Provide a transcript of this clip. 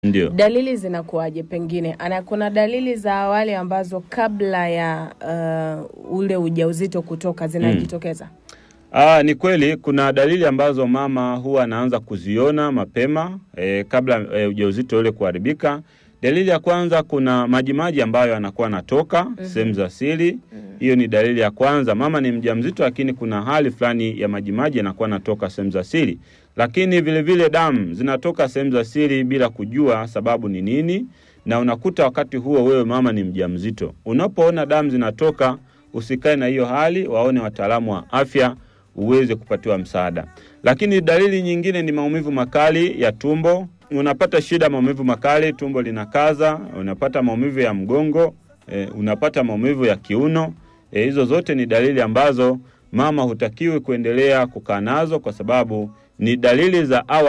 Ndio. Dalili zinakuwaje? Pengine ana kuna dalili za awali ambazo kabla ya uh, ule ujauzito kutoka zinajitokeza? Aa, ni kweli kuna dalili ambazo mama huwa anaanza kuziona mapema e, kabla e, ujauzito ule kuharibika. Dalili ya kwanza, kuna majimaji ambayo anakuwa anatoka sehemu za siri. Hiyo ni dalili ya kwanza. Mama ni mjamzito, lakini kuna hali fulani ya majimaji yanakuwa anatoka sehemu za siri, lakini vile vile damu zinatoka sehemu za siri bila kujua sababu ni nini, na unakuta wakati huo wewe mama ni mjamzito. Unapoona damu zinatoka, usikae na hiyo hali, waone wataalamu wa afya uweze kupatiwa msaada. Lakini dalili nyingine ni maumivu makali ya tumbo. Unapata shida maumivu makali, tumbo linakaza, unapata maumivu ya mgongo, e, unapata maumivu ya kiuno. E, hizo zote ni dalili ambazo mama hutakiwi kuendelea kukaa nazo kwa sababu ni dalili za awali